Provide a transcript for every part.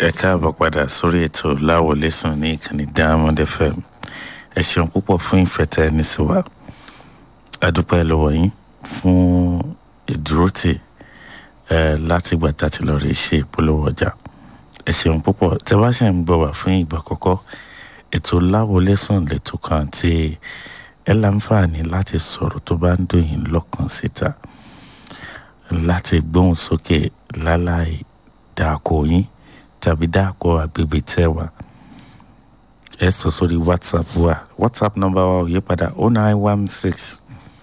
ẹ káàbọ̀ padà sórí ètò láwọlé sùn ní ìkànnì diamond fm ẹ ṣeun púpọ̀ fún ìfẹ́ tẹ́ ẹ ní sí wa adúpẹ́ lọ́wọ́ yín fún ìdúrótì ẹ láti gbà tá a ti lọ rí ṣe ìpolówó ọjà ẹ ṣeun púpọ̀ tẹ́ bá ṣe ń gbọ́ wá fún ìgbà kọ́kọ́ ètò láwọlé sùn lẹ́tọ̀ kan tí ẹ láǹfààní láti sọ̀rọ̀ tó bá ń dùn yín lọ́kàn síta láti gbóhùn sókè láláì dáko yín tàbí dáko agbègbè tẹ́ wà ẹ sọ sórí whatsapp wa whatsapp number wa ò yí padà o nine one six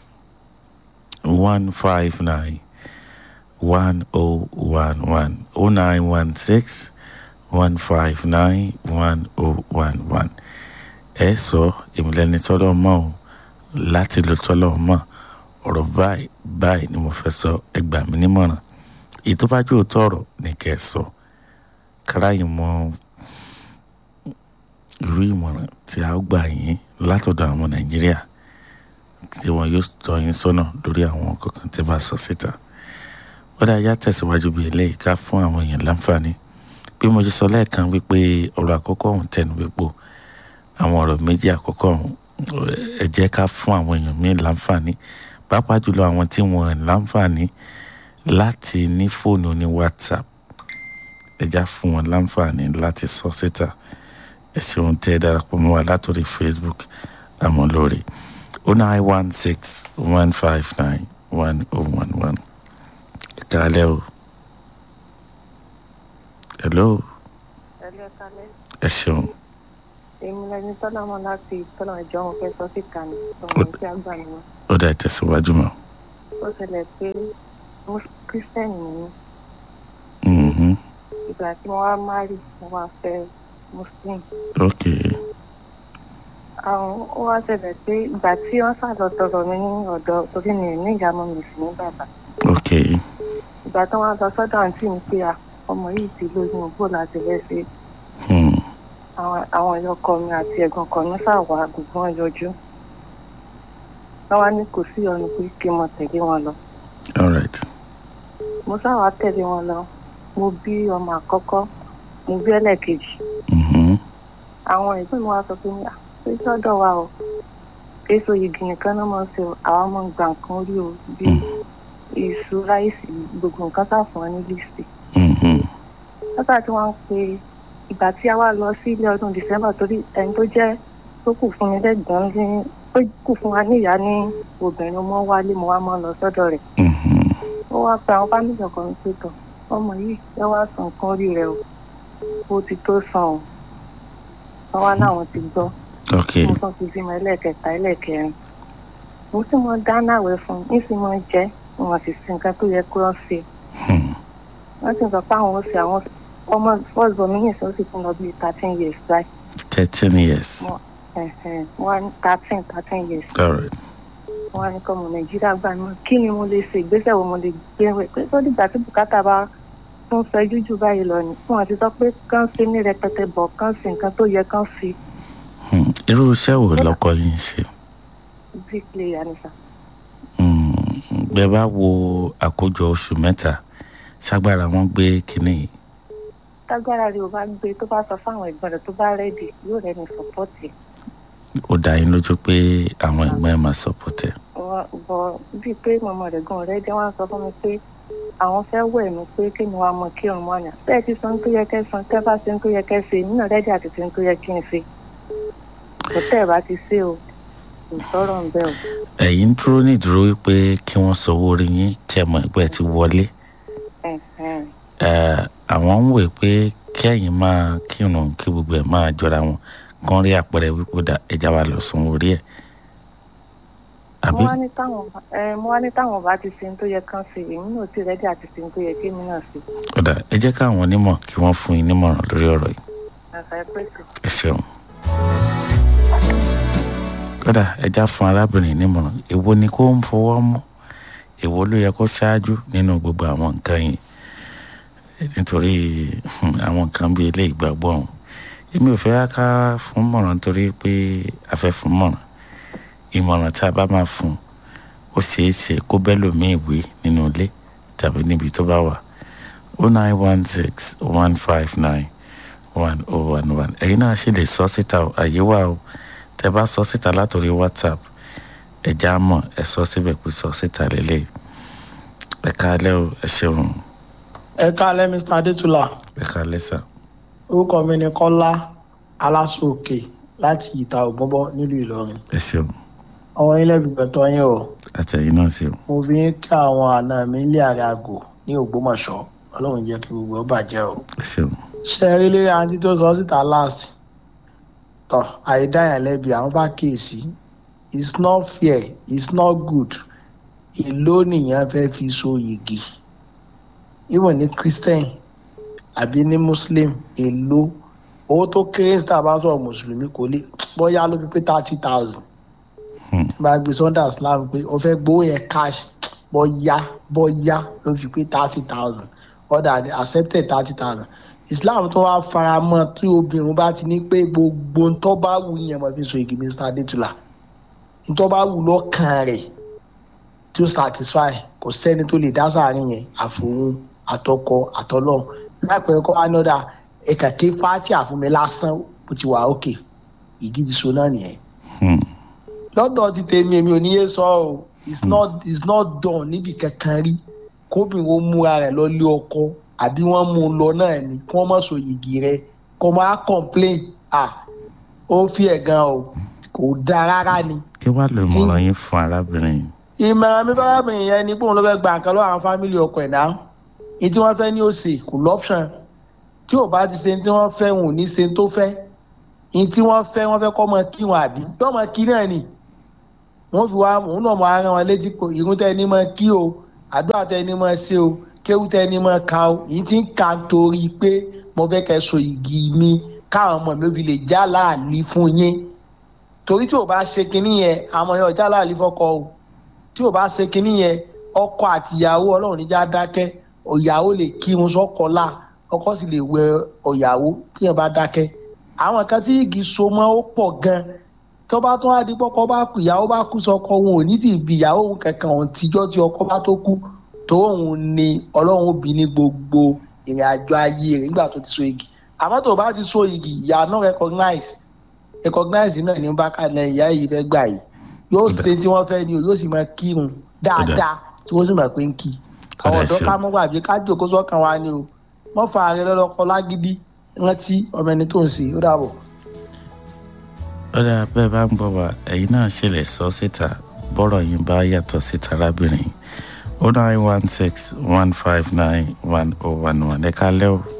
one five nine one o one one o nine one six one five nine one o one one ẹ sọ ìmìlẹ́ni tọ́lọ́ mọ́ o láti lò tọ́lọ́ mọ́ ọ̀rọ̀ báyìí báyìí ni mo fẹ́ sọ ẹ gbà mí nímọ̀ràn èyí tó bá jẹ́ òótọ́ ọ̀rọ̀ ni kẹ́ ẹ sọ káráyìn mọ irú ìmọ̀ràn tí a ó gbà yín látọ̀dọ̀ àwọn nàìjíríà tí wọn yóò tọ́ yín sọ́nà lórí àwọn kankan tí bá sọ síta ó dá yá tẹ̀síwájú bíi eléyìí ká fún àwọn èèyàn láǹfààní bí mo ṣe sọ lẹ́ẹ̀kan wípé ọ̀rọ̀ àkọ́kọ́ ọ̀hún tẹnu wípò àwọn ọ̀rọ̀ méjì àkọ́kọ́ ọ̀hún ẹ jẹ́ ká fún àwọn èèyàn míì láǹfààní pàápàá jùlọ àwọn tí wọn láǹfààní láti ní fóònù ní whatsapp ẹ já fún wọn láǹfààní láti sọ síta ẹ ṣeun tẹ́ ẹ darapọ̀ mọ́ wa látòrí facebook àmọ́ lórí o nine one six one five nine one oh one one ẹ kálẹ́ o hello ẹlẹ́ kalẹ́ ẹ ṣeun èmi lẹni tọ́lá mọ́ láti tọ́lá ìjọ wọn fẹ́ sọ síta ní ọmọ tí a gbà ní wọn. ó dá ìtẹ̀síwájú mọ́ ó ṣẹlẹ̀ pé kírísítẹ́nì ni mí Mhm. ìgbà tí wọ́n wá márì mo wá fẹ́ muslim. ok àwọn ó wá ṣẹlẹ̀ pé ìgbà tí wọ́n sàlọ tọrọ mi ní ọ̀dọ̀ torí mi ò ní ìyá mọ́ mi sì ní bàbá. ok ìgbà tí wọ́n lọ sọ́dọ̀ àǹtí mi pé à, ọmọ yìí ti lóyún bó láti fẹ́ ṣe hmm. àwọn àwọn ẹ̀yọ́ ọkọ mi àti ẹ̀gbọ́n ọkọ mi ṣàwà gbogbo wọn yọjú. wọ́n wá ní kò sí ọ̀nà pé kí n mọ tẹ̀lé wọn lọ. all right mo sáwà tẹ̀lé wọn lọ mo bí ọmọ àkọ́kọ́ mo bí ẹlẹ́ẹ̀kejì Mhm. àwọn ẹ̀gbọ́n mi wá sọ pé "Ah, ṣé sọ́dọ̀ wa o èso igi nìkan náà máa ń ṣe o àwa máa ń gba nǹkan orí o bíi iṣu ráìsì gbogbo nǹkan tá fún wọn ní lísì Mhm. lọ́sà tí wọ́n ń pe ìgbà tí a wá lọ sí ilé ọdún december torí ẹni tó jẹ́ tó kù fún mi lẹ́gbọ̀n ní tó kù fún wa níyà ní obìnrin mo wálé mo wá máa lọ sọ́dọ̀ rẹ̀ Mhm. ó wá pe àwọn fámìlì ọkọ mi pé tọ ọmọ yìí ẹ wá san nǹkan orí rẹ o ó ti tó san o wọn wá láwọn ti gbọ́ ok mo tán ti bímọ ẹlẹ́ẹ̀kẹta ẹlẹ́ẹ̀kẹrin mo sì mọ dáná àwẹ̀ fún un ní sì mọ jẹ wọn sì sí nǹkan tó yẹ kó wọn ṣe Hmm. wọn sì sọ pé àwọn ó ṣe àwọn ọmọ first born mi nìṣẹ́ ó sì fún lọ bíi thirteen years right thirteen years Mo- ẹ̀hẹ̀n, wọn á ní thirteen thirteen years all right wọn á ní kọ́ ọmọ nàìjíríà gbà náà kí ni mo lè ṣe ìgbésẹ̀ wo mo lè gbé wẹ̀ pé tó dìgbà tí bùkátà bá tún fẹ́ jújù báyìí lọ ni fún àti sọ pé kán ṣe ní rẹpẹtẹ bọ̀ kán ṣe nǹkan tó yẹ kán fi Hmm. irú iṣẹ́ wo lọ́kọ yín ń ṣe bricklayer ni sà. Hmm. bẹ́ẹ̀ bá wo àkójọ oṣù mẹ́ta ṣágbára wọn gbé kínní yìí tágbára rẹ̀ ò bá gbé tó bá sọ fáwọn ẹ̀gbọ́n rẹ̀ tó bá rẹ́dì yóò rẹ́ni sọ́pọ́tì ó dá yín lójú pé àwọn ẹgbẹ́ ẹ̀ máa sọpọ́tẹ̀ wọn bọ bíi pé mọ̀mọ́ rẹ̀ gan rẹ́dí wọ́n á sọ fún mi pé àwọn fẹ́ wẹ̀ mí pé kí ni wàá mọ kí òun mọ́nà bẹ́ẹ̀ ti san tó yẹ kẹ́ san tẹ́ bá ṣe ń tó yẹ kẹ́ ṣe nínú rẹ́dí àti ṣe ń tó yẹ kí n ṣe kò tẹ́ ẹ̀ bá ti ṣe o kò sọ̀rọ̀ ń bẹ́ o. ẹ̀yin ń dúró ní ìdúró wípé kí wọ́n sanwó orí yín tí ẹ mọ̀ ẹgbẹ́ ti wọlé Ẹ̀hẹ̀n. Eh, àwọn ń wè pé kẹ́yìn máa kírun kí gbogbo ẹ̀ máa jọra wọn kán rí àpẹẹrẹ wípé ó dà ẹja wa lọ sanwó orí ẹ̀ àbí mo wá ní táwọn ẹ mo wá ní táwọn bá ti ṣe ń tó yẹ kán ṣe èmi náà ti rẹ́dí àti ṣe ń tó yẹ kí èmi náà ṣe. ó dà ẹ jẹ́ káwọn onímọ̀ kí wọ́n fún yín nímọ̀ràn lórí ọ̀rọ̀ yìí àṣà ẹ pèsè. ẹ ṣeun. kódà ẹja fún arábìnrin nímọ̀ràn èwo ni kó ń fọwọ́ mú èwo ló yẹ kó ṣáájú nínú gbogbo àwọn nǹkan yìí nítorí hmm, àwọn nǹkan bíi ilé ìgbàgbọ́ ọ̀hún èmi ò fẹ́ ká fún mọ̀ràn nítorí pé a fẹ́ fún mọ̀ràn ìmọ̀ràn tá a bá máa fún ó ṣeé ṣe kó bẹ́ẹ̀ lòmí ìwé nínú ilé tàbí níbi tó bá wà o nine one six one five nine one oh one one ẹ̀yin náà ṣì lè sọ síta o àyè wà o tẹ́ bá sọ síta látòrí whatsapp ẹ̀já mọ̀ ẹ sọ síbẹ̀ pé sọ síta lélẹ̀ ẹ káalẹ́ o ẹ ṣeun ẹ káalẹ́ mr adétúlà ẹ káalẹ́ sà orúkọ mi ni kọ́lá aláṣọòkè láti ìta ògbọ́nbọ́ nílùú ìlọrin ẹ ṣeun ọmọ yín lẹ́bi gbẹ̀tọ́ yín o àtẹ̀yìn náà ṣeun mo fi ń kí àwọn àna mi ilé ààrẹ àgò ní ògbómọ̀ṣọ́ ọlọ́run jẹ́ kí gbogbo ọ bàjẹ́ o ẹ ṣeun ṣe rí lérí àǹtí tó sọ síta last tọ àìdáyàn lẹ́bi àwọn bá kíyèsí it's not fair it's not good èló nìyẹn fẹ́ fi so yìgì even ní christian àbí ní muslim èló owó tó kéré síta bá sọ̀rọ̀ mùsùlùmí kò lè bóyá ló fi pé thirty thousand Hmm. bá gbé sunday islam pé o fẹ́ gbowó yẹn cash bóyá bóyá ló fi pé thirty thousand order they accepted thirty thousand islam tó wá fara mọ́ tí obìnrin bá ti ní pé gbogbo ntọ́ bá wù yẹn mọ̀ fi so igi mr adétúlà ntọ́ bá wù lọ́kàn rẹ̀ tí ó satisfy kò sẹ́ni tó lè dá sáàrin yẹn àfòun àtọkọ àtọlọ́run láìpẹ́ kọ́ wá ní ọ̀dà ẹ̀ka ké fáti àfúnmi lásán ó ti wà òkè ìgídí so náà nìyẹn Hmm. lọ́dọ̀ ti tèmi èmi ò ní yé sọ ọ́ it's not it's not done níbi kankan rí kóbìnrin ó múra rẹ̀ lọ lé ọkọ àbí wọ́n mú un lọ náà ni kí wọ́n má so yìgì rẹ̀ kó máa complain ah ó fi ẹ̀ gan o kò dáa rárá ni kí wàá lè mọ̀ràn yín fún arábìnrin yìí ìmọ̀ràn mi fárábìnrin yẹn ni pé òun ló fẹ́ gba nǹkan lọ́wọ́ àwọn fámìlì ọkọ ẹ̀ náà ní tí wọ́n fẹ́ ní òsè kò lọ́pṣọ̀n tí ò bá ti ṣe ní tí wọ́n fẹ́ wọn ò ní ṣe tó fẹ́ ní tí wọ́n fẹ́ wọ́n fẹ́ kọ́ mọ kí wọn àbí yọ́ mọ kí náà ni wọ́n fi wá òun náà mọ ara wọn létí pé irun tẹ́ ni mọ kí o àdúrà tẹ́ ni mọ ṣe o kéwú tẹ́ ni mọ ka o yìí ti ń ka torí pé mo fẹ́ kẹ́ so igi mi káwọn ọmọ mi ò fi lè já láàlí fún yín torí tí ò bá ṣe kinní yẹn àwọn yẹn ò já láàlí fọ́kọ o tí ò bá ṣe kinní yẹn ọkọ àtìyàwó ọlọ́run níjà dákẹ́ ìyàwó lè kírun sọ́kọ là ọkọ sì lè wẹ ọ̀yàwó tí yẹn bá dákẹ́ àwọn kan tí igi so mọ́ ó pọ̀ gan tó bá tún wá di pọ́kọ́ bá kú ìyàwó bá kú sọ́kọ òun ò ní sì bí ìyàwó òun kankan òun tíjọ́ tí ọkọ bá tó kú tó òun ni ọlọ́run òbí ní gbogbo ìrìn àjò ayé rẹ̀ nígbà tó ti so igi àmọ́ tó bá ti so igi ìyá náà recognize recognize náà ní bákàlẹ̀ ìyá yìí fẹ́ gbà yìí yóò ṣe tí wọ́n fẹ́ ni o yóò sì máa kírun dáadáa tí wọ́n sì máa pé ń kí àwọn ọ̀dọ́ ká mọ́ gbàgbé ká jòkó sọ́kàn wa ni o wọ́n fa ààrẹ lọ́lọ́kọ lágídí rántí ọmọ ẹni tó ń ṣe ó dàbọ̀. ọ̀dà bẹ́ẹ̀ bá ń gbọ́ wa ẹ̀yin náà ṣe lè sọ síta bọ́rọ̀ yín bá yàtọ̀ síta arábìnrin o nine one six one five nine one oh one one ẹ káalẹ́ o.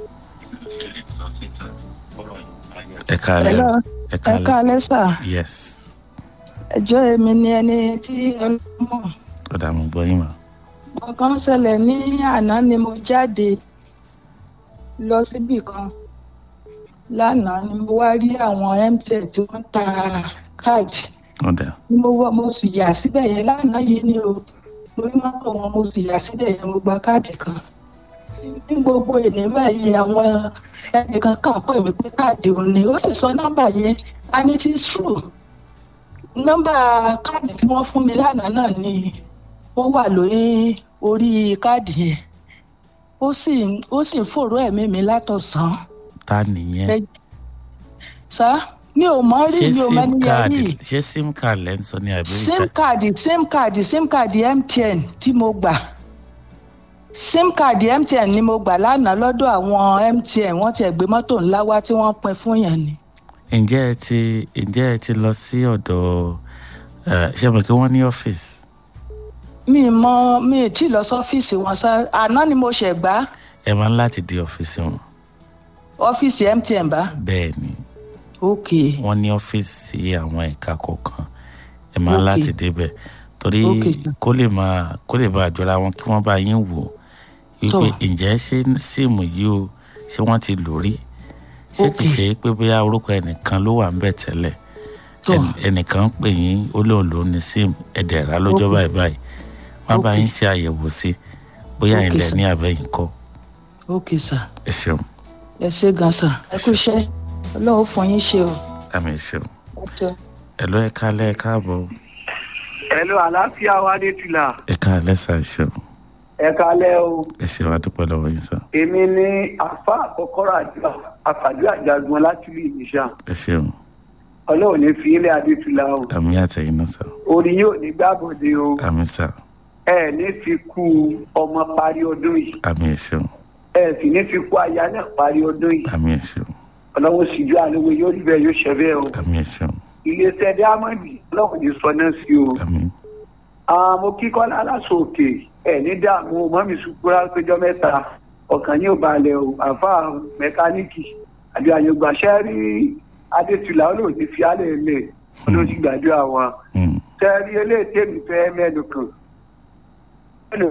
ẹ káalẹ́ o ẹ ẹ káalẹ́ sà yes ẹjọ́ èmi ni ẹni tí ọlọ́mọ ọ̀dà mo gbọ́ yín mà. nǹkan ṣẹlẹ̀ ní àná ni mo jáde lọ síbì kan lánàá ni mo wá rí àwọn mtn tí wọ́n ń ta káàdì ọ̀dà ni mo wá mo sì yà síbẹ̀ yẹn lánàá yìí ni o mo rí mọ́tò wọn mo sì yà síbẹ̀ yẹn mo gba káàdì kan ní gbogbo èdè báyìí àwọn ẹnìkan kan pè mí pé káàdì òun ni ó sì sọ nọ́mbà yẹn and it is true nọ́mbà káàdì tí wọ́n fún mi lánàá náà ni ó wà lórí orí káàdì yẹn ó sì ó sì ń fòró ẹ̀mí mi látọ̀sán ta nìyẹn ẹ sá mi ò mọ rí ṣé mi ò mọ sim ní card yẹn ṣé sim card lẹ́ ń sọ ní àbí sim card sim card sim card mtn tí mo gbà sim card mtn ni mo gbà lánàá lọ́dọ̀ àwọn mtn wọ́n ti gbé mọ́tò ńlá wá tí wọ́n pín fún yàn ni. ǹjẹ́ ẹ ti ǹjẹ́ ẹ ti lọ sí ọ̀dọ̀ ẹ, ṣé mo kí wọ́n ní ọ́fíìsì mi mọ mi ì tí ì lọ sọ́fíìsì wọn sá àná ni mo ṣẹ̀ gbá ẹ máa ń láti di ọ́fíìsì wọn ọ́fíìsì mtn bá. bẹ́ẹ̀ ni ok wọ́n ní ọ́fíìsì àwọn ẹ̀ka kọ̀ọ̀kan ẹ máa ń Ok. láti débẹ̀ torí Ok, sir. kó lè máa kó lè bá àjọra wọn kí wọ́n bá yín wò Tó. wípé ǹjẹ́ ṣé síìmù yìí o ṣé wọ́n ti lò rí ṣé kì í Ok. ṣe pé bóyá orúkọ ẹnìkan ló wà ń bẹ̀ tẹ́lẹ̀ tó ẹn- ẹnìkan ń pè yín ó lóun ló ní sim ẹ̀dẹ̀ rà lọ́jọ́ Ok. báyìí báyìí wọ́n bá Ok. yín ṣe àyẹ̀wò sí bóyá Ok, ilẹ̀ sir. ní àbẹ̀yìn kọ́ ok sà ẹ ṣeun ẹ ṣe gan sà ẹ kú iṣẹ́ ọlọ́run fún yín ṣe o. àmì ẹ ṣeun Ẹ ẹ lọ ẹ kálẹ̀ ẹ káàbọ̀ Hello, àlàáfíà wa dé tìlà. ẹ káàlẹ́ sà ẹ ṣeun ẹ kalẹ́ o ẹ ṣe wá dúpẹ́ lọ́wọ́ yín sá èmi ní àfa àkọ́kọ́rọ́ àjọ àfàjọ àjàgbọ́n láti rí ìmísà ẹ ṣeun ọlọ́run ní fi ilé adétúlá o àmì àtẹ̀yìn náà sá orí yóò ní gbàbọ̀dé o àmì sá ẹ ní fi kú ọmọ parí ọdún yìí àmì ẹ ṣeun ẹ sì ní fi kú aya náà parí ọdún yìí àmì ẹ ṣeun ọlọ́run sì ju àlewé yóò rí bẹ́ẹ̀ yóò ṣẹ bẹ́ẹ̀ o àmì ẹ ṣeun iléeṣẹ́ diamond ọlọ́run ní sọ náà sí o àmì mo kíkọ́ lálásọ òkè ẹ̀ ní dààmú mọ́mí sùkúrà péjọ mẹ́ta ọkàn yóò balẹ̀ o àfa mẹkáníìkì àbí àyọ̀gbàṣẹ́ rí adétúlá olóòtú fi álẹ̀ lẹ̀ olóòtú gbàdúrà wọn Mm. tẹ́rí eléyìí tèmi fẹ́ mẹ́nu kan. hello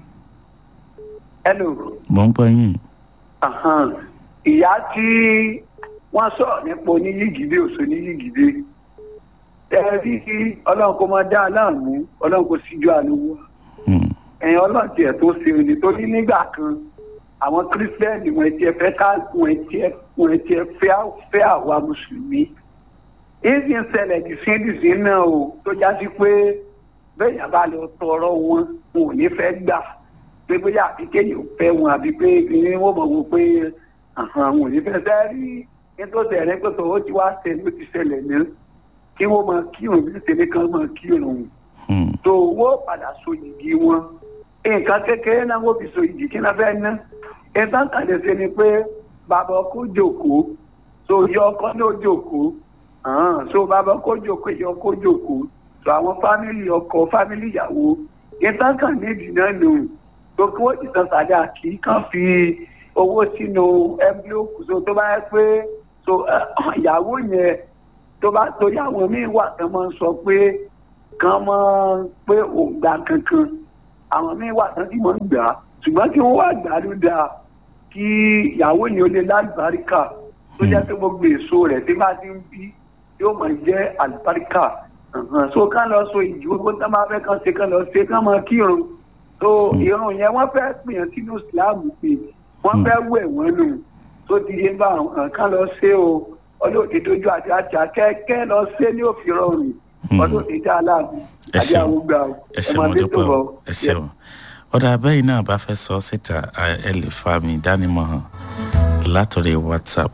hello mo ń gbọ́ yín ahan. ìyá tí wọ́n sọ̀rọ̀ nípa oníyígídé òṣò oníyígídé tẹ́rí ọlọ́run kò máa dá aláàmú ọlọ́run kò síjú àlówó Mm. ẹ̀yin ọlọ́run tiẹ̀ tó ṣe òní torí nígbà kan àwọn kírísítẹ́nì wọn tiẹ̀ fẹ́ ká wọn tiẹ̀ wọn tiẹ̀ fẹ́ fẹ́ àwa mùsùlùmí èyí ń ṣẹlẹ̀ dìsíndìsí náà o tó já sí pé bẹ́ẹ̀ yàrá lọ tọrọ wọn wọn ò ní fẹ́ gbà pé bóyá àbí kéèyàn fẹ́ wọn àbí pé ní wọ́n mọ̀ wọ́n pé àhàn wọn ò ní fẹ́ fẹ́ rí nítorí ẹ̀rẹ́ pé tòun ti wá ṣe ló ti ṣẹlẹ̀ ní kí wọ́n máa kírun bí ṣẹlẹ̀ kan máa kírun Mm. tó wọ́n padà so yìgì wọn nǹkan kékeré náà wọ́n fi so yìgì kí náà fẹ́ ná nǹkan kàdé sí ni pé bàbá ọkọ jòkóó so yọ ọkọ náà jòkóó hàn so bàbá ọkọ jòkóó yọ ọkọ jòkóó so àwọn fámìlì ọkọ fámìlì ìyàwó nǹkan kan nídìí náà nù tó kí wọ́n ti san sàdá kì í kàn fi owó sínú ẹ́ńbílóòkù so tó bá yẹ pé so eh, ìyàwó yẹn tó bá torí àwọn míín wà tán máa ń sọ pé kan mọ pé òǹgbà kankan àwọn míín wà tán tí mo ń gbà á ṣùgbọ́n kí wọ́n wá gbà á ló dáa kí ìyàwó yẹn ó lè lálùbáríkà tó jẹ́ pé gbogbo èso rẹ̀ tí bá ti ń bí yóò máa jẹ́ àlùbáríkà Ẹ̀hẹ̀n. so kán lọ so ìjì gbogbo tá máa fẹ́ kán ṣe kán lọ ṣe kán máa kírun so irun yẹn wọ́n fẹ́ pèèyàn sínú ìsìláàmù pé wọ́n fẹ́ wẹ̀ wọ́n nù tó ti yé bá àwọn kán lọ ṣe o ọlọ́ọ̀dẹ tójú àti àjà kẹ́kẹ́ lọ ṣe ní òfin rọrùn Hmm. ọdún ìdá aláàbò Ẹ àbí ṣeun. àwọn gbà ó ẹ ṣe mo dé dúpẹ́ o bọ̀. ẹ ṣeun ọ̀dà abẹ́yìn náà bá fẹ́ sọ síta a- ẹ lè fa mi ìdánimọ̀ hàn látọ̀rẹ́ whatsapp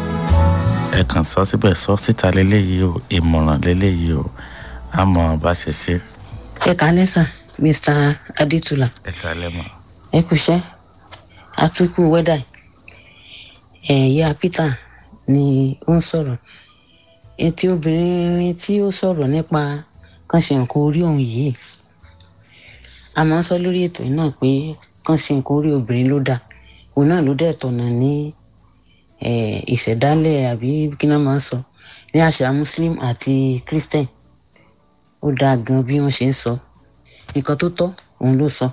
ẹ kàn sọ síbẹ̀ sọ síta lélẹ́yìí o ìmọ̀ràn lélẹ́yìí o àmọ́ bá ṣe ṣe ẹ kálẹ́ sà mr adétúlà ẹ kálẹ̀ mọ́ ẹ kúṣẹ́ àtúkù wẹ́dà ẹ̀yà peter ni ó ń sọ̀rọ̀ etí obìnrin tí ó sọ̀rọ̀ nípa kàn ṣe nǹkan orí òun yìí a máa ń sọ lórí ètò yìí náà pé kàn ṣe nǹkan orí obìnrin ló dáa òun náà ló dẹ̀ tọ̀nà ní eh, ìṣẹ̀dálẹ̀ àbí kí náà máa ń sọ ní àṣà muslim àti christian ó dáa gan bí wọ́n ṣe ń sọ nǹkan tó tọ́ òun ló sọ.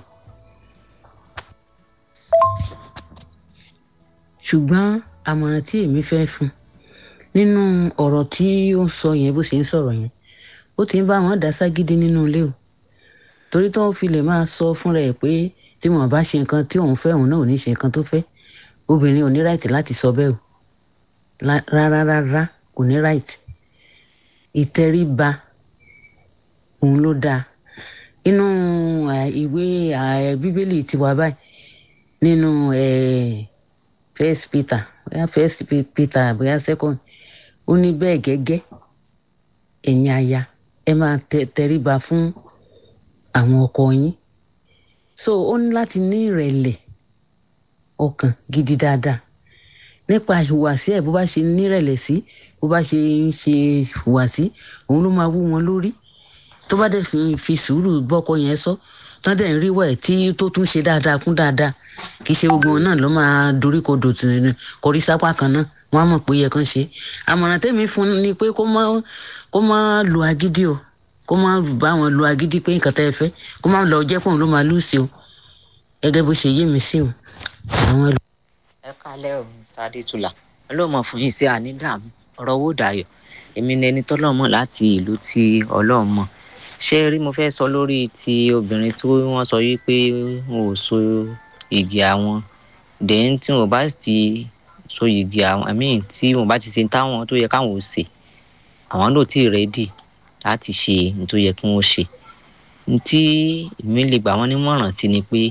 ṣùgbọ́n àmọ̀ràn tí èmi fẹ́ fún nínú ọ̀rọ̀ tí ó ń sọ yẹn bó ṣe ń sọ̀rọ̀ yẹn ó ti ń bá wọn dá ságídí nínú ilé o torí tó ń fi lè máa sọ fúnra ẹ̀ pé tí wọn bá ṣe nǹkan tí òun fẹ́ òun náà ò ní ṣe nǹkan tó fẹ́ obìnrin ò ní ráìtì láti sọ bẹ́ẹ̀ o La- rárá rárá kò ní ráìtì ìtẹríba òun ló dáa inú eh, ìwé eh, bíbélì tiwa báyìí nínú eh, first peter bóyá first Pe- peter bóyá second ó ní bẹ́ẹ̀ gẹ́gẹ́ ẹ̀yin aya ẹ máa tẹ- tẹríba fún àwọn ọkọ yín so ó ní láti ní ìrẹ̀lẹ̀ ọkàn gidi dáadáa nípa ìhùwàsí ẹ̀ bó bá ṣe nírẹ̀lẹ̀ sí bó bá ṣe ń ṣe ìhùwàsí òun ló máa wú wọn lórí tó bá dẹ̀ fi fi sùúrù bọ́kọ yẹn sọ tán dẹ̀ ń rí wẹ̀ tí tó tún ṣe dáadáa kún dáadáa kì í ṣe gbogbo wọn náà ló máa dorí kodò tì ní kọrí sápá kan náà wọn á mọ̀ pé ó yẹ kán ṣe àmọ̀ràn tèmi fún un ni pé kó má kó má lo agídí o kó má bá wọn lo agídí pé nǹkan tẹ́ ẹ fẹ́ kó má lọ jẹ́ pọ̀ ló máa lù sí o gẹ́gẹ́ bó ṣe yé mi sí o àwọn ẹlò. ẹ kálẹ́ o mr adétúlà ọlọ́mọ fún yín sí ànídàmú ọ̀rọ̀ owó dayọ̀ èmi ni ẹni tọ́lọ́mọ láti ìlú tí ọlọ́mọ ṣé rí mo fẹ́ sọ lórí ti obìnrin tí wọ́n sọ yìí pé wọn ò so igi àwọn dẹ́n tí wọn bá ti so igi àwọn i mean tí wọn bá ti ṣe táwọn tó yẹ káwọn ò ṣe àwọn náà ti rẹ́dì láti ṣe ní tó yẹ kí wọ́n ṣe ní tí èmi lè gbà wọ́n nímọ̀ràn sí ni pé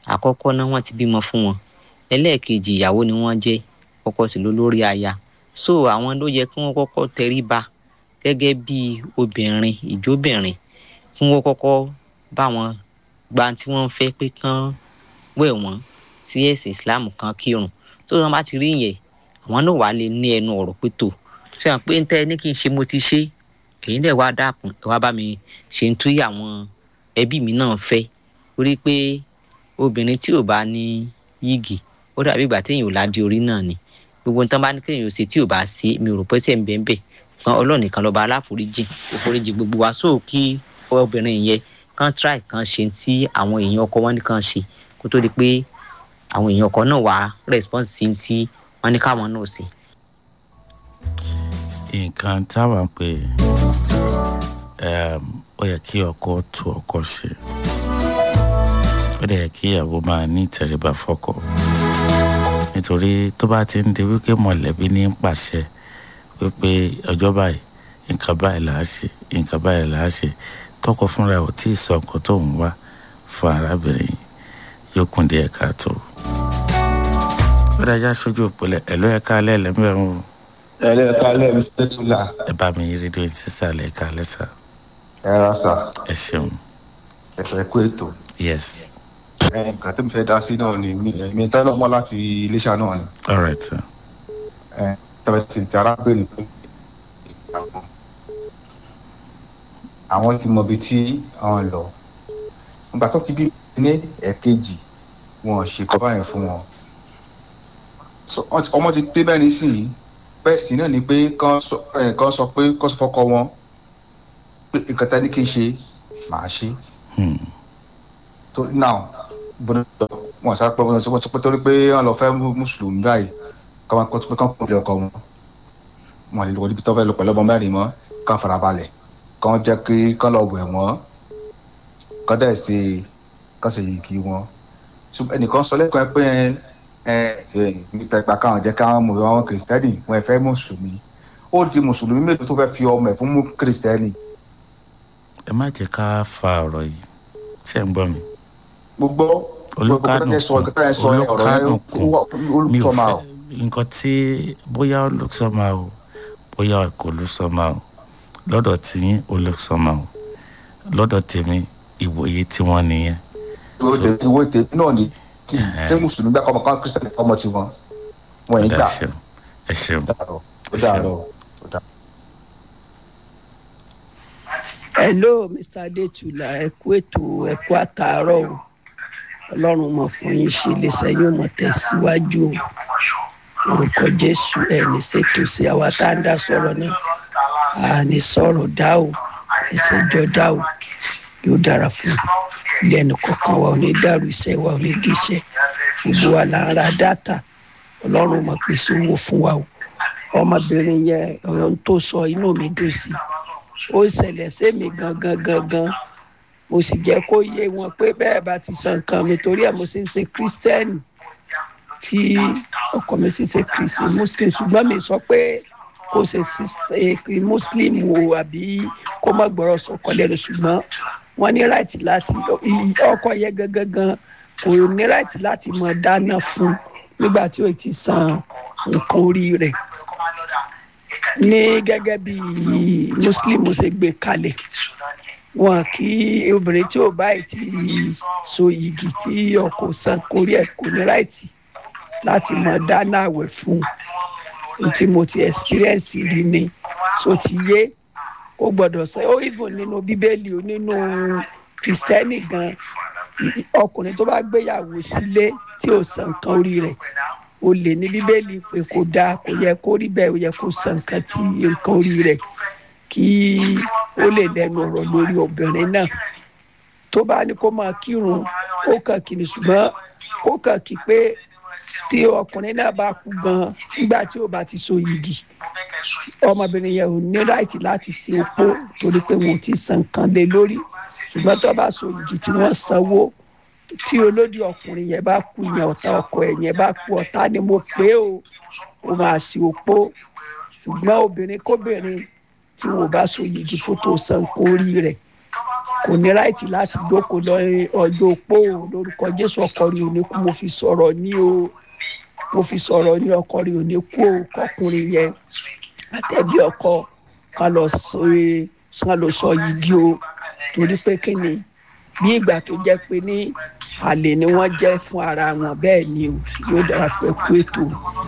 àkọ́kọ́ náà wọ́n ti bímọ fún wọn ẹlẹ́ẹ̀kejì ìyàwó ni wọ́n jẹ́ ọkọ sì ló lórí aya so àwọn ló yẹ kí wọ́n kọ́kọ́ tẹríba gẹ́gẹ́ bí obìnrin ìjóbìnrin kí wọ́n kọ́kọ́ bá wọn gba tí wọ́n fẹ́ pé kán wẹ̀ wọ́n sí ẹ̀sìn islam kan kírun tó wọn bá ti rí yẹn àwọn náà wà lè ní ẹnu ọ̀rọ̀ pé tó ṣe hàn pé ń tẹ́ ní kí n ṣe mo ti ṣe èyí dẹ̀ wá dákun ẹ wá bá mi ṣe ń túyà àwọn ẹbí mi náà fẹ́ orí pé obìnrin tí ò bá ní yígì ó dàbí ìgbà téèyàn ò ládìí orí náà ni gbogbo nǹkan bá ní kéèyàn ò ṣe tí ò bá ṣe mi ò rò pé ṣe ń bẹ́ẹ̀ bẹ́ẹ̀ kan ọlọ́run nìkan lọ́ba aláforíjì òforíjì gbogbo wa sóò kí obìnrin yẹn kan try kan ṣe tí àwọn èèyàn ọkọ wọn nìkan ṣe kó tó di pé àwọn èèyàn ọkọ náà wá response sí tí wọn ní káwọn náà ṣe. nǹkan táwa ń pè ó yẹ kí ọkọ tu ọkọ ṣe ó dẹ̀ yẹ kí ìyàwó máa ní ìtẹríba fọ́kọ nítorí tó bá ti ń di wípé mọ̀lẹ́bí ní pàṣẹ wípé ọjọ́ báyìí nǹkan báyìí là á ṣe nǹkan báyìí là á ṣe tọkọ fúnra ò tí ì sọ nǹkan tó ń wá fún arábìnrin yóò kún díẹ̀ káàtó. ó dájá sójú òpólẹ̀ ẹ̀ ló yẹ ká alẹ́ lẹ́mẹ̀rún o. ẹ lẹ́ ká alẹ́ mi ṣe tún là. ẹ bá mi yí rédíò yìí sísàlẹ̀ ká alẹ́ sà. ẹ ra sà. ẹ ṣeun. ẹ fẹ́ kó ètò. yes. ẹ nǹkan tó ń fẹ́ dá sí náà ni mi tẹ́ lọ́mọ láti iléṣà náà ni. all right sir. ẹ tẹ́lẹ̀ tí ti arábìnrin pé àwọn ti mọ ibi tí àwọn lọ nígbà tó ti bí ní ẹ̀ẹ̀kejì wọn ṣe kọ́ báyẹn fún wọn ọmọ ti pé bẹ́ẹ̀ nísìnyí bẹ́ẹ̀ sì náà ni pé kán sọ pé kán sọ fọ́kọ wọn pé nǹkan tá ní kí n ṣe màá ṣe tó now bọ́dọ̀ wọn sọ pé wọn sọ pé torí pé wọn lọ fẹ́ mùsùlùmí báyìí kọ́ máa kọ́ tó pé kán kún ilé ọkọ wọn wọn lè lọ ibi tó fẹ́ lọ pẹ̀lú ọmọ mẹ́rin mọ́ kán farabalẹ̀ kán jẹ́ kí kán lọ wẹ̀ wọ́n kán dẹ̀ ṣe kán ṣe yìí kí wọ́n ẹnìkan sọ lẹ́kọ̀ọ́ pé ẹ ẹ níta ìgbà káwọn jẹ́ káwọn mọ̀ àwọn kìrìsìtẹ́nì wọn fẹ́ mùsùlùmí ó di mùsùlùmí mélòó tó fẹ́ fi ọmọ ẹ̀ fún mú kìrìsìtẹ́nì. ẹ má jẹ́ ká fa ọ̀rọ̀ yìí ṣé ń gbọ́ mi. gbogbo olùkánùkùn mi ò fẹ́ nǹkan tí bóyá olùsọ́mà o bóyá kò olùsọ́mà o lọ́dọ̀ tiyín olùsọ́mà o lọ́dọ̀ tèmi ìwòye tí wọ́n nìyẹn. ìwé tèmi náà ni tí tí mùsùlùmí gbà kọ́mọ kan kristiani kọ́mọ tiwọn wọn yìí gbà. ẹ ṣeun ó dàrọ ó dàrọ. hello mr adetula ẹ kú ètò ẹ kú àtàárọ̀ o ọlọ́run mọ̀ fún yín ṣe lè sẹ́yìn mọ̀ tẹ̀síwájú o orúkọ jésù ẹ ní ṣètò sí àwa tá à ń dá sọ̀rọ̀ náà a ní sọ̀rọ̀ dá o ìṣèjọ dá o yóò dára fún ilé ẹnì kọ̀ọ̀kan wa ò ní dàrú iṣẹ́ wa ò ní díṣẹ́ gbogbo wa là ń ra dátà ọlọ́run mọ̀ pèsè owó fún wa o ọmọbìnrin yẹn ọ̀yọ́ tó sọ inú mi dùn sí ó ṣẹlẹ̀ sẹ́mi gangan gangan mo sì jẹ́ kó yé wọn pé bẹ́ẹ̀ bá ti san nǹkan mi torí ẹ̀ mo ṣe ń ṣe kírísítẹ́nì tí ọkọ mi sì ṣe kìrìsì muslim ṣùgbọ́n mi sọ pé kò ṣe muslim o àbí kó má gbọ́rọ̀ sọkọ lẹ́nu ṣùgbọ́n wọ́n ní ráìtì láti ọkọ yẹn gangan gan kò ní ráìtì láti mọ dáná fún nígbà tí ó ti san nǹkan orí rẹ̀ ní gẹ́gẹ́ bí muslim ṣe gbé kalẹ̀ wọn kí obìnrin tí ò báyìí ti so yìgì tí ọkọ san kórí ẹ̀ kò ní ráìtì láti mọ dáná àwẹ̀ fún un tí mo ti experience rí ni so ti yé ó gbọ́dọ̀ sẹ ó even nínú bíbélì ó nínú kristẹni gan ọkùnrin tó bá gbéyàwó sílé tí ò san nǹkan orí rẹ̀ ó lè ní bíbélì pé kò dáa kò yẹ kó rí bẹ́ẹ̀ ó yẹ kó san nǹkan tí nǹkan orí rẹ̀ kí ó lè lẹ́nu ọ̀rọ̀ lórí obìnrin náà tó bá ní kó máa kírun ó kàn kí ni ṣùgbọ́n ó kàn kí pé tí ọkùnrin náà bá kú gan nígbà tí ó bá ti so yìgì ọmọbìnrin yẹn ò ní ráìtì láti ṣe opó torí pé wọn ò ti san nǹkan lé lórí ṣùgbọ́n tó bá so yìgì tí wọ́n sanwó tí olódì ọkùnrin yẹn bá kú yẹn ọ̀tá ọkọ ẹ̀ yẹn bá kú ọ̀tá ni mo pé o ó máa ṣe opó ṣùgbọ́n obìnrin kóbìnrin tí wọn bá so yìgì fótó san kórí rẹ̀ kò ní ráìtì láti jókòó lọ ọjọ́ opó o lórúkọ jésù ọkọ rí òní kú mo fi sọ̀rọ̀ ní o mo fi sọ̀rọ̀ ní ọkọ rí òní kú o kọkùnrin yẹn àtẹ̀bí ọkọ ká lọ sọ ká lọ sọ yìí o torí pé kí ni bí ìgbà tó jẹ́ pé ní àlè ni wọ́n jẹ́ fún ara wọn bẹ́ẹ̀ ni o yóò dára fún ẹkú ètò.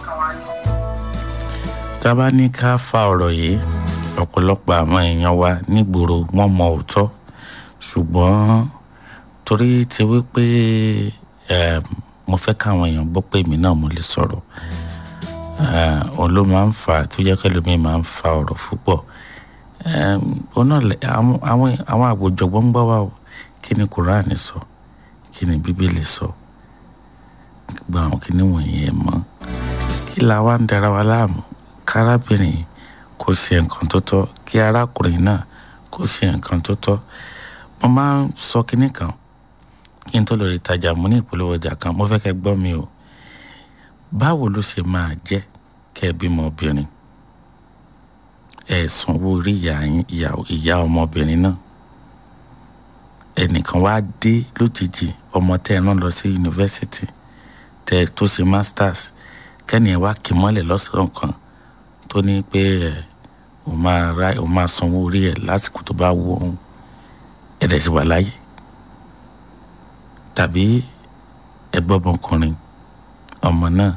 tá a bá ní ká fa ọ̀rọ̀ yìí ọ̀pọ̀lọpọ̀ àwọn èèyàn wa nígboro wọ́n mọ òótọ́ ṣùgbọ́n torí ti wípé um, mo fẹ́ káwọn èèyàn gbọ́ pé èmi náà mo lè sọ̀rọ̀ uh, òun ló máa ń fà á tó jẹ́ kẹ́lómi máa ń fa ọ̀rọ̀ púpọ̀ um, òun náà lẹ- àwọn àwọn- àwọn àgbòjọ̀gbọ́n ń gbọ́ wa o kí ni quran sọ kí ni bíbélì sọ gbogbo àwọn kí ni wọ̀nyí ẹ̀ mọ́ kí la wá ń dara wa láàmú kárábìnrin kò ṣe nǹkan tó tọ́ kí arákùnrin náà kò ṣe nǹkan tó tọ́ mo máa ń sọ kinní kan kí n tó lórí ìtajà mo ní ìpolówó ọjà kan mo fẹ́ kẹ́ gbọ́ mi o báwo ló ṣe máa jẹ́ kẹ́ ẹ bímọ obìnrin ẹ sanwó orí ìyá yín ìyá ìyá ọmọbìnrin náà ẹnìkan wá dé lójijì ọmọ tẹ́ ẹ rán lọ sí yunifásitì tẹ́ ẹ tó ṣe masters kẹ́ni ẹ wá kì í mọ́lẹ̀ lọ́sàn-án kan tó ní pé ẹ ò máa ra ò máa sanwó orí ẹ lásìkò tó bá wù ọ́n ẹ̀dẹ̀ sì wà láyé tàbí ẹgbẹ́ ọmọkùnrin ọmọ náà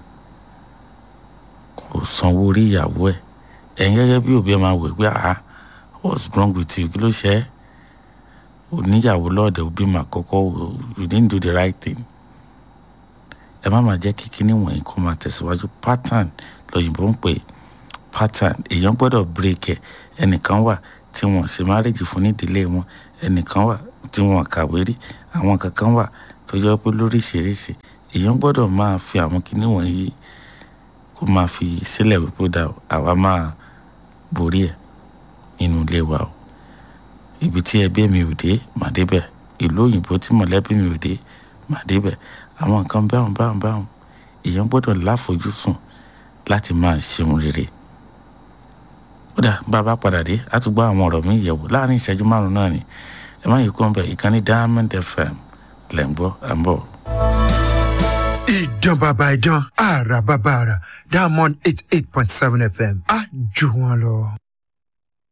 kò sanwó orí ìyàwó ẹ̀ ẹ̀yin gẹ́gẹ́ bí òbí ẹ máa wẹ̀ pé ah what's wrong with you kí ló ṣe é oníyàwó lọ́ọ̀dẹ̀ òbí mà kọ́kọ́ you didn't do the right thing ẹ má máa jẹ́ kí kíní wọ̀nyí kó máa tẹ̀síwájú pattern lọ́yìnbó ń pè é pattern èèyàn gbọ́dọ̀ break ẹ̀ ẹnìkan wà tí wọ́n ṣe marriage fún nídìílé wọn ẹnìkan wà tí wọ́n kàwé rí àwọn kankan wà tó jẹ́ pé lóríṣiríṣi èèyàn gbọ́dọ̀ máa fi àwọn kíní wọ̀nyí kó máa fi sílẹ̀ wípé ó dà o, àwa máa borí ẹ̀ nínú ilé wa o ibi tí ẹbí mi ò dé màá débẹ̀ ìlú òyìnbó tí mọ̀lẹ́bí mi ò dé màá débẹ̀ àwọn nǹkan báwọn báwọn báwọn èèyàn gbọ́dọ̀ láfojúsùn láti máa ṣeun rere ó dà bá a bá padà dé a tún gbọ́ àwọn ọ̀rọ̀ mi yẹ̀wò láàrin ìṣẹ́jú márùn-ún náà ni ẹ má yí kó ń bẹ̀ ìkànnì diamond fm lẹ̀ ń gbọ́ à ń bọ̀. ìdán bàbá ìdán àrà bàbá àrà diamond eight eight point seven fm á jù wọn lọ.